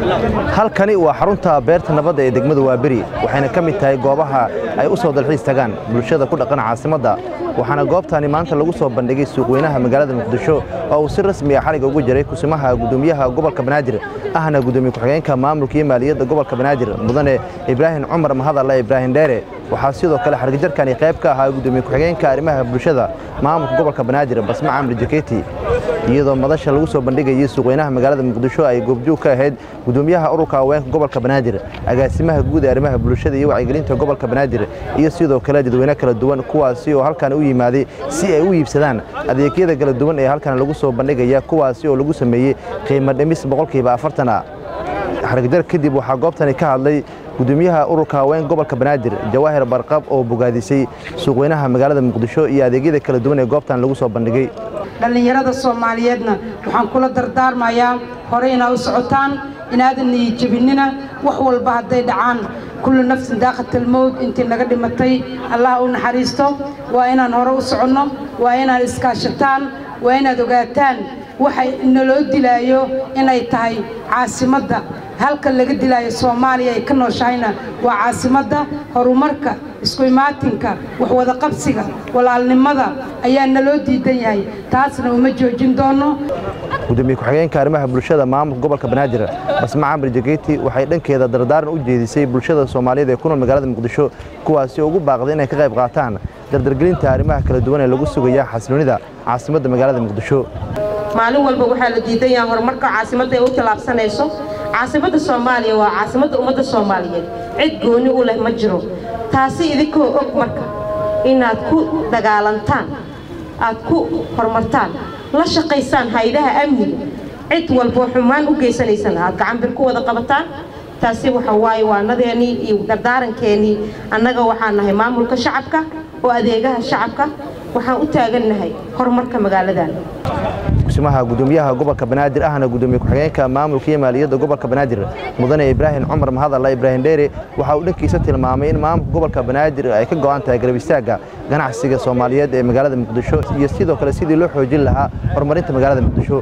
halkani waa xarunta beerta nabadda ee degmada waaberi waxayna ka mid tahay goobaha ay u soo dalxiis tagaan bulshada ku dhaqan caasimadda waxaana goobtani maanta lagu soo bandhigay suuqweynaha magaalada muqdisho oo uu si rasmi ah xaliga ugu jiray kusimaha gudoomiyaha gobolka banaadir ahna gudoomiye ku-xigeenka maamulka iyo maaliyadda gobolka banaadir mudane ibraahim cumar mahadalle ibraahim dheere waxaa sidoo kale xargajarkani qayb ka ahaa gudoomiye ku-xigeenka arrimaha bulshada maamulka gobolka banaadir basma camri jaketi iyadoo madasha lagu soo bandhigayay suuqweynaha magaalada muqdisho ay goobjoog ka ahayd gudoomiyaha ururka haweenka gobolka banaadir agaasimaha guud ee arrimaha bulshada iyo wacyigelinta gobolka banaadir iyo sidoo kale dadweyne kala duwan kuwaasi oo halkan u yimaaday si ay u iibsadaan adeegyada kala duwan ee halkan lagu soo bandhigaya kuwaasi oo lagu sameeyey qiimo dhimis boqolkiiba afartan ah xargajar kadib waxaa goobtani ka hadlay gudoomiyaha ururka haweenka gobolka banaadir jawaahir barqab oo bogaadisay suuqweynaha magaalada muqdisho iyo adeegyada kala duwan ee goobtan lagu soo bandhigay dhallinyarada soomaaliyeedna waxaan kula dardaarmayaa hore inaa u socotaan inaadan niyijabinina wax walba hadday dhacaan kullu nafsin daaqatalmowd intii naga dhimatay allah u naxariisto waa inaan hore u soconno waa inaad iskaashataan waa inaad ogaataan waxa naloo dilaayo inay tahay caasimadda halka laga dilaayo soomaaliya ay ka nooshahayna waa caasimadda horumarka isku imaatinka waxwada qabsiga walaalnimada ayaa naloo diidan yahay taasna uma joojin doono gudoomiye ku-xigeenka arrimaha bulshada maamulka gobolka banaadir basma camri jaketi waxay dhankeeda dardaaran u jeedisay bulshada soomaaliyeed ee ku nool magaalada muqdisho kuwaasi oo ugu baaqday inay ka qayb qaataan dardargelinta arrimaha kala duwan ee lagu sugaya xasiloonida caasimadda magaalada muqdisho maalin walba waxaa la diidan yahay horumarka caasimadda ay u tallaabsanayso caasimadda soomaaliya waa caasimadda ummadda soomaaliyeed cid gooni u leh ma jiro taasi idinkoo og marka inaad ku dagaalantaan aad ku horumartaan la shaqaysaan haydaha amniga cid walboo xumaan u geysanaysana aad gacanbir ku wada qabataan taasi waxa waaye waanadeennii iyo dardaarankeenii annaga waxaan nahay maamulka shacabka oo adeegaha shacabka waxaan u taagannahay horumarka magaaladan kusimaha gudoomiyaha gobolka banaadir ahna gudoomiye ku-xigeenka maamulka iyo maaliyadda gobolka banaadir mudane ibraahim cumar mahadalla ibraahim dheere waxa uu dhankiisa tilmaamay in maamulka gobolka banaadir ay ka go'an tahay garab istaagga ganacsiga soomaaliyeed ee magaalada muqdisho iyo sidoo kale sidii loo xoojin lahaa horumarinta magaalada muqdisho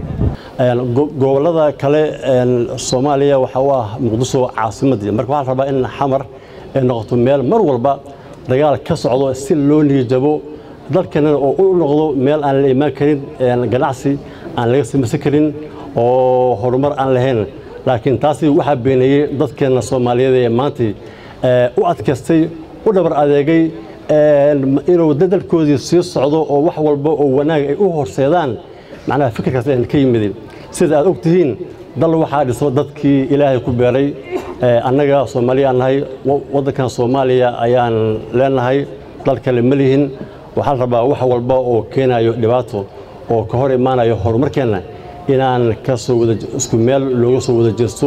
gobollada kale soomaaliya waxa u ah muqdisho caasimadii marka waxaa la rabaa in xamar ay noqoto meel mar walba dagaal ka socdo si loo niyijabo dalkeenana oo u noqdo meel aan la imaan karin ganacsi aan laga samaysan karin oo horumar aan lahayn laakiin taasi waxaa beeneeyey dadkeenna soomaaliyeed ee maanta u adkaystay u dhabar adeegay inuu dadalkoodii sii socdo oo wax walba oo wanaag ay u horseedaan macnaha fikirkaas aan ka yimidin sida aad og tihiin dal waxaa dhiso dadkii ilaahay ku beeray annaga soomaaliya aan nahay waddankan soomaaliya ayaan leenahay dal kale ma lihin waxaa la rabaa wax walba oo keenayo dhibaato oo ka hor imaanayo horumarkeenna inaan ka soo wada isku meel looga soo wada jeesto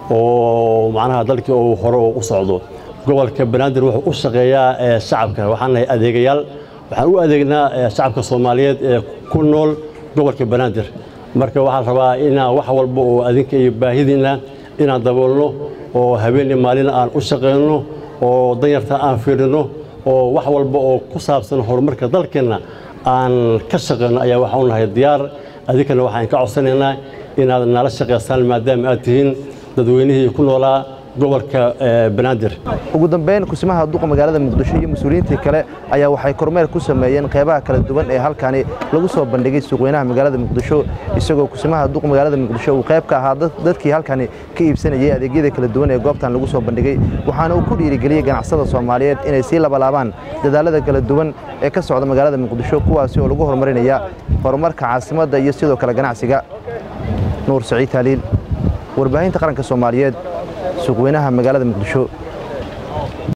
oo macnaha dalkii uu hore u socdo gobolka banaadir wuxuu u shaqeeyaa shacabka waxaan nahay adeegayaal waxaan u adeegnaa shacabka soomaaliyeed ee ku nool gobolka banaadir marka waxaa la rabaa inaan wax walba oo adinka iyo baahidiinna inaan daboolno oo habeenii maalina aan u shaqayno oo danyarta aan fiirino oo wax walba oo ku saabsan horumarka dalkeenna aan ka shaqayno ayaa waxaan u nahay diyaar adinkana waxaan ka codsanaynaa inaad nala shaqaysaan maadaama aad tihiin dadweynihii ku noolaa gobolka banaadir ugu dambeyn kusimaha duqa magaalada muqdisho iyo mas-uuliyiintii kale ayaa waxay kormeer ku sameeyeen qeybaha kala duwan ee halkani lagu soo bandhigay suuqweynaha magaalada muqdisho isagoo kusimaha duqa magaalada muqdisho uu qayb ka ahaa dadkii halkani ka iibsanayay adeegyada kala duwan ee goobtan lagu soo bandhigay waxaana uu ku dhiirigeliyey ganacsada soomaaliyeed inay sii labalaabaan dadaalada kala duwan ee ka socda magaalada muqdisho kuwaasi oo lagu horumarinaya horumarka caasimadda iyo sidoo kale ganacsiga nuur saciid taaliil warbaahinta qaranka soomaaliyeed suuqweynaha magaalada muqdisho